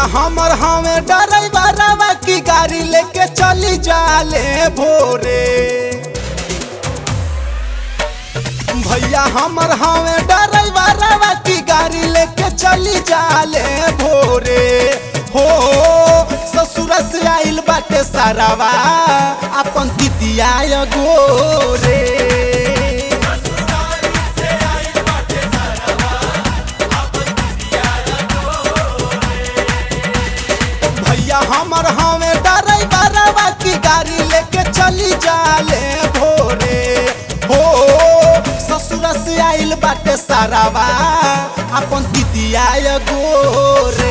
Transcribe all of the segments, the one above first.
हमर हमें ड्राइवरवा की गाड़ी लेके चली जाले भोरे भैया हमर हमें ड्राइवरवा की गाड़ी लेके चली जाले भोरे हो ससुर से आइल बाटे सारावा अपन दिदिया गोरे भैया हमर हमें ड्राइवरवा की गाड़ी लेके चली जाले भोरे हो ससुर से आइल बाटे सारावा अपन दिदिया गोरे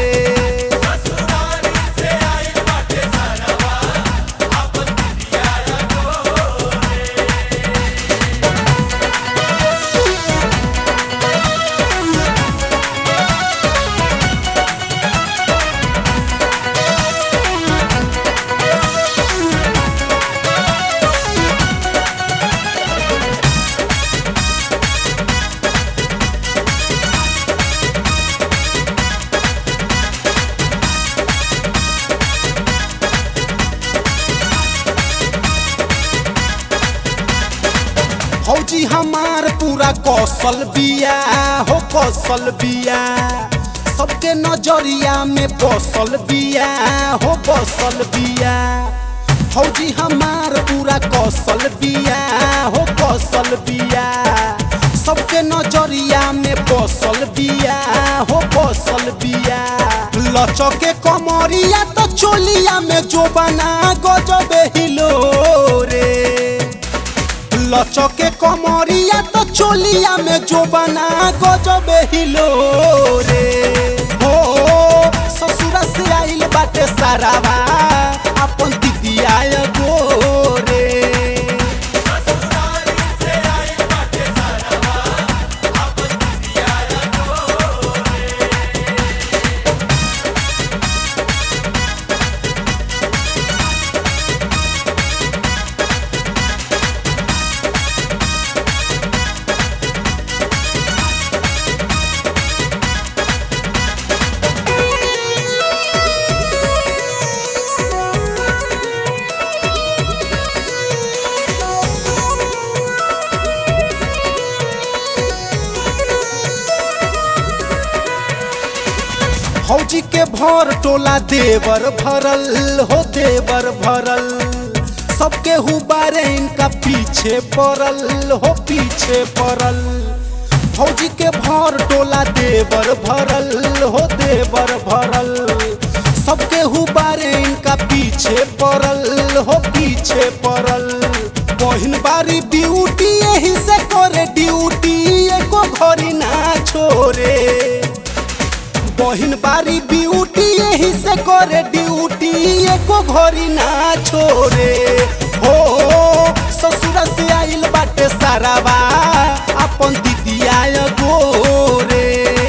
फौजी हमार पूरा कौशल बिया हो कौशल बिया सबके नजरिया में बसल बिया हो बसल बिया फौजी हमार पूरा कौशल बिया हो कौशल बिया सबके नजरिया में बसल बिया हो बसल बिया लचके कमरिया तो चोलिया में जो बना गजबे हिलो रे लचके कमरिया तो चोलिया में जो बना गजबे हिलो रे हो ससुर से आइल बाटे सारावा अपन दिदिया गोरे फौजी के भर टोला देवर भरल हो देवर भरल सबके हुबारे इनका पीछे पड़ल हो पीछे पड़ल फौजी के भर टोला देवर भरल हो देवर भरल सबके हुबारे इनका पीछे पड़ल हो पीछे पड़ल बहिन बारी ड्यूटी यही से करे ड्यूटी एको घड़ी ना छोड़े बहिन बारी ब्यूटी यही से करे ड्यूटी एको घड़ी ना छोड़े हो ससुर से आइल बाटे सारावा अपन दिदिया गोरे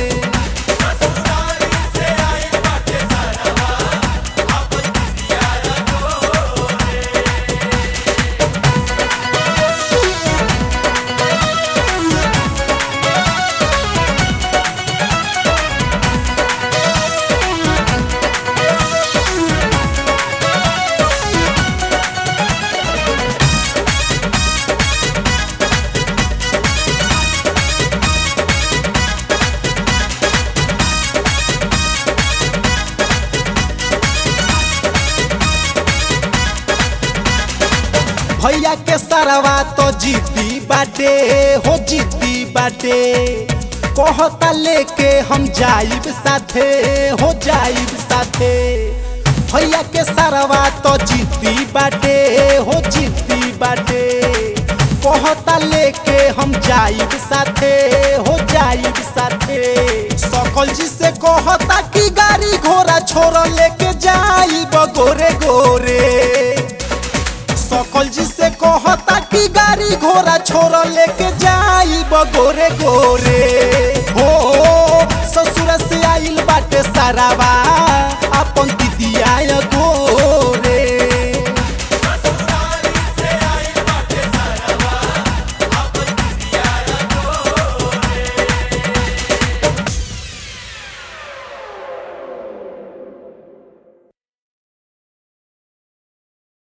भैया के सरवा तो जीती बाटे हो जीती बाटे कहता लेके हम जाइब साथे हो जाइब साथे भैया के सरवा तो जीती बाटे हो जीती बाटे कहता लेके हम जाइब साथे हो जाइब साथे सकल जी से कहता कि गाड़ी घोड़ा छोड़ लेके जाइब गोरे गोरे सकल जी से कहता कि गाड़ी घोड़ा छोड़ लेके जाइब गोरे गोरे हो